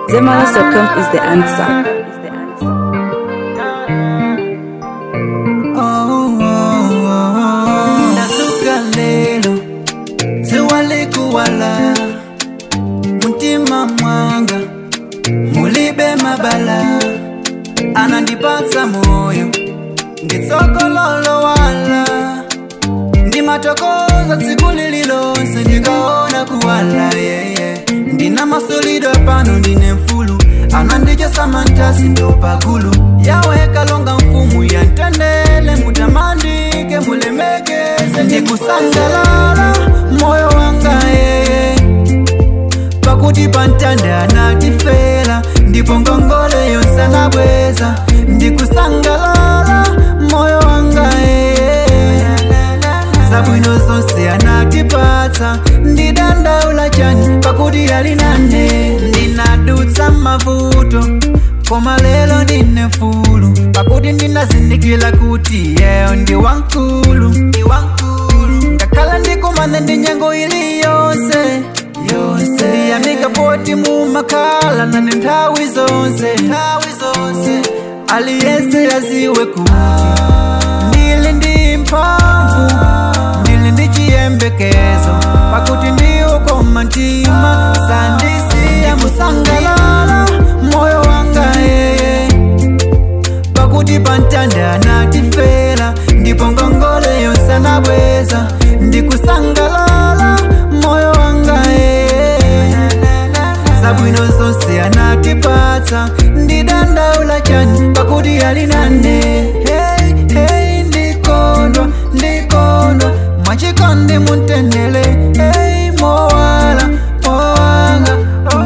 Zemalas.com is the answer. ndasuka lelo ziwalikuwala mutima mwanga mulibe mabala anandipatsa moyo nditsokololo wala ndimatokoza tsiku lililonse ndikaona kuwala yeye ndina masolidwa pano ndine mfulu anandichesa mantasi ndopakulu yawe kalonga mfumu yantendele mutamandike mulemekeze ndikusangalala moyo wanga yeye pakuti pantanda anatifera ndipo ngongole yonse anabweza ndikusangalala moyo wanga yeye zabwino zonse anatipatsa ndidandaula chani pakuti ali nane ndinadutsa mavuto koma lelo ndine fulu pakuti ndinazindikila kuti yeyo ndi wankulu ndi wankulu ngakhala ndikumane ndi nyengo ili yonse yonse ndiyamika poti mumakhala nane nthawi zonse nthawi zonse aliyense yaziwe kuti ndili ndi mphamvu ndili ndi chiyembekezo pakuti ndiwo koma mtima sandisiya musangalala moyo wanga yeye pakuti pantanda anatifera ndipo ngongole yonse anabweza ndikusangalala moyo wanga yeye zabwino zonse anatipatsa ndidandaula chani pakuti ali nane hey, hey, ndikondwa ndikondwa mwachikondi muntendele hey, mowala mowanga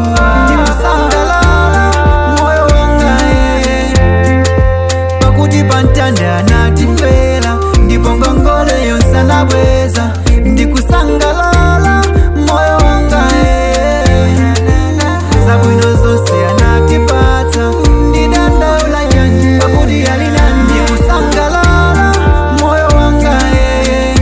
ndikusangalala moyo wanga yeye pakuti pantanda anatifera ndipo ngongole yonse anabweza ndikusangalala moyo wanga yeye zabwino zonse anatipatsa ndidandaula chani pakuti ali nane ndikusangalala moyo wanga yeye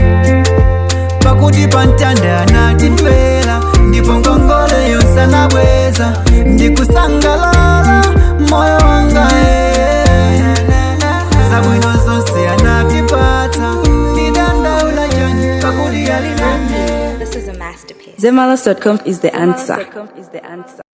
pakuti pantanda anatifera ndipo ngongole yonse anabweza ndikusangalala moyo wanga yeye zabwino zonse anatipatsa ndidandaula chani pakuti ali nane Zemalas.com is the answer.